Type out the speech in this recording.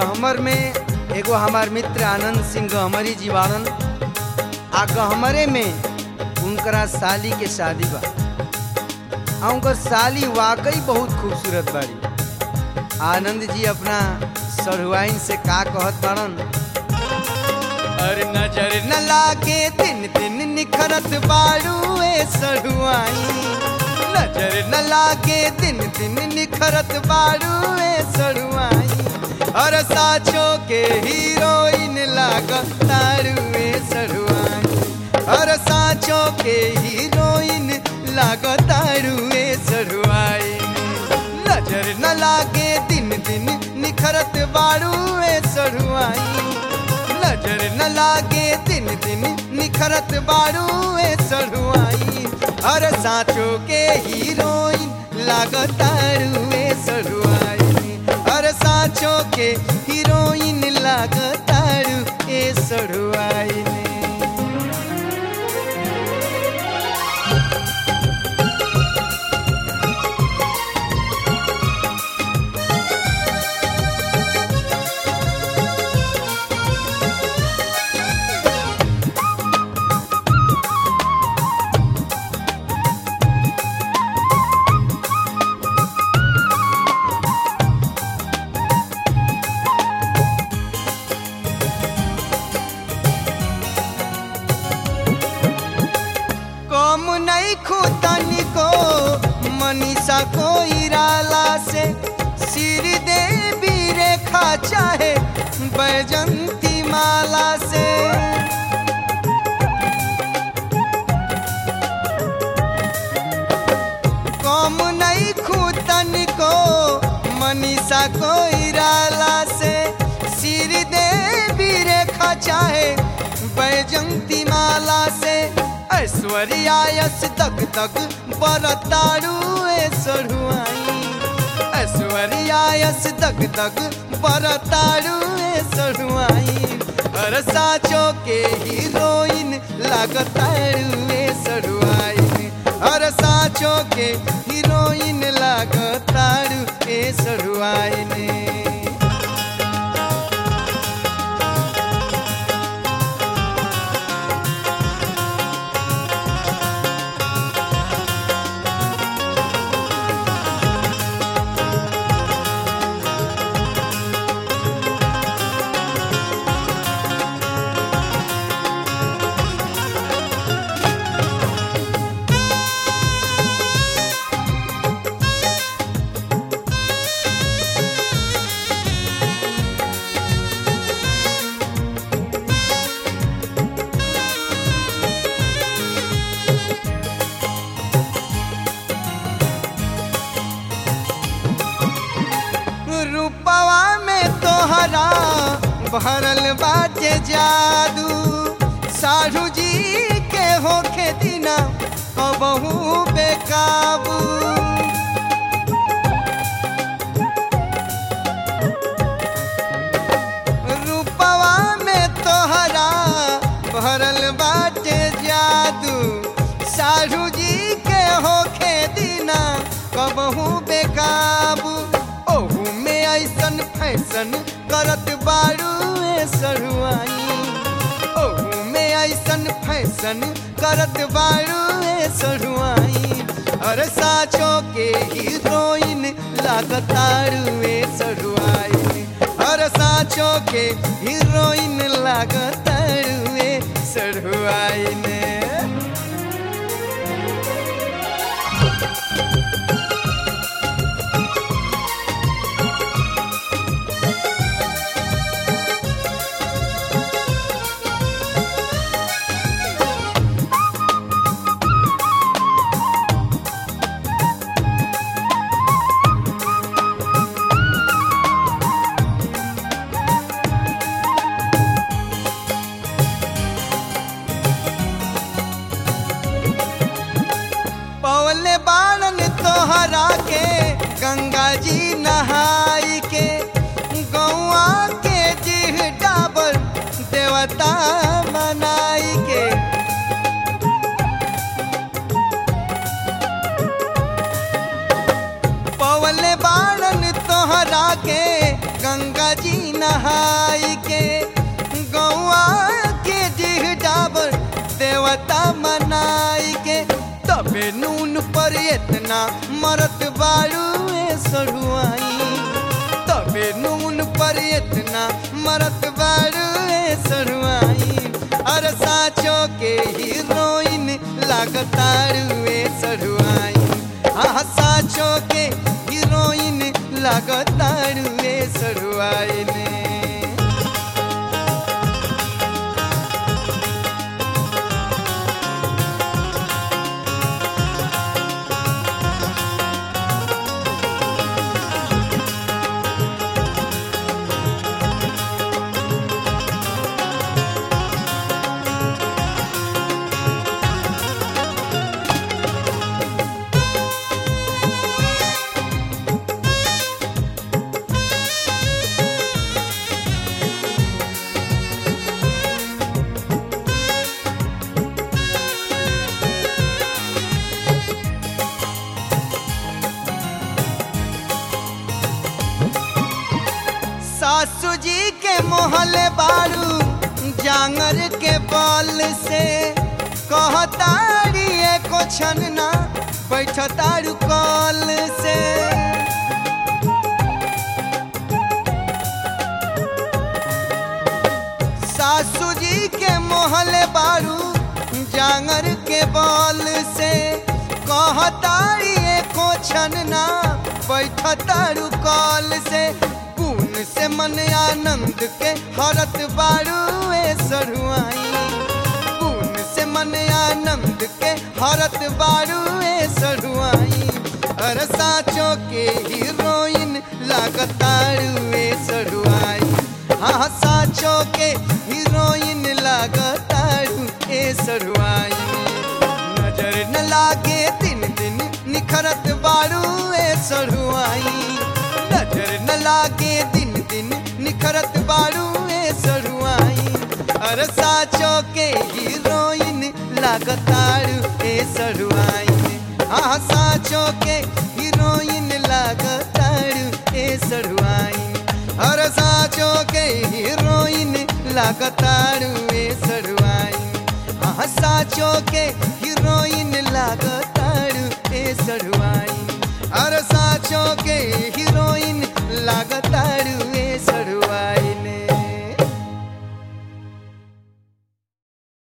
गहमर में एगो हमार मित्र आनंद सिंह गहमरी जी बाड़न आ गहमरे में उनकरा साली के शादी बा आ उनकर साली वाकई बहुत खूबसूरत बाड़ी आनंद जी अपना सरुआइन से का कहत बाड़न अरे नजर न लागे दिन दिन निखरत बाड़ू ए सरुआइन नजर न लागे दिन दिन निखरत बाड़ू ए सरुआइन और साचो के हीरोइन लागत तारू ए सरुआइन और साचो के हीरोइन लागत तारू ए सरुआइन नजर न लागे दिन दिन निखरत बाड़ू ए सरुआइन नजर न लागे दिन दिन निखरत बारू ए सरुआई और साचो के हीरोइन लागतारू ए सरुआई और साचो के हीरोइन लागतारू ए सरुआई कम नहीं खुतनी को मनीषा को इराला से सिर देवी रेखा चाहे बैजंती माला से कम नहीं खुतनी को मनीषा को इराला से सिर देवी रेखा चाहे बैजंती माला से ऐश्वर्या यश तक तक बरतारू ए सरुआई ऐश्वर्या यश तक तक बरतारू ए सरुआई हर साचो के हीरोइन लागतारू ए सरुआई हर साचो के हीरोइन लागतारू ए सरुआई ने रूपवा में तोहरा भरल बाटे जादू साढ़ू जी के होखे दिना कबहू बेकाबू रूपवा में तोहरा भरल बाटे जादू साढ़ू जी के होखे दिना कबहू बेकाबू ओहू में ऐसन फैशन करत बारू ए सरुआई ओहू में ऐसन फैशन करत बारू ए सरुआई अरे साचो के हीरोइन लागतारू ए सरुआई अरे साचो के हीरोइन लागतारू ए सरुआई ने पवले बालन तोहरा के गंगा जी नहाई के गौआ के जीह डाबर देवता मनाई के पवले बालन तोहरा के गंगा जी नहाई नहाई के गौआ के डिह डाबर देवता मनाई के तबे नून पर इतना मरत बारू ए सरुआई तबे नून पर इतना मरत बारू ए सरुआई अरे साचो के हीरोइन लागतारू ए सरुआई हाँ साचो के हीरोइन लागतारू ए सरुआई ने सासू जी के मोहले बारू जांगर के बल से कहतारी एको छनना बैठतारू कल से सासू जी के मोहले बारू जांगर के बल से कहतारी एको छनना बैठतारू कल से पून से मन आनंद के हरत बारू ए सरुआई पून से मन आनंद के हरत बारू ए सरुआई अरे साचो के हीरोइन लागतारू ए सरुआई हाँ साचो के हीरोइन लागतारू ए सरुआई नजर न लागे दिन दिन निखरत बारू ए सरुआई नजर न लागे दिन दिन निखरत बारू ए सरुआई अरे साचो के हीरोइन लागतारू ए सरुआई हाँ साचो के हीरोइन लागतारू ए सरुआई अरे साचो के हीरोइन लागतारू ए सरुआई हाँ साचो के हीरोइन लागतारू ए सरुआई अरे साचो के हीरोइन लागतारू ए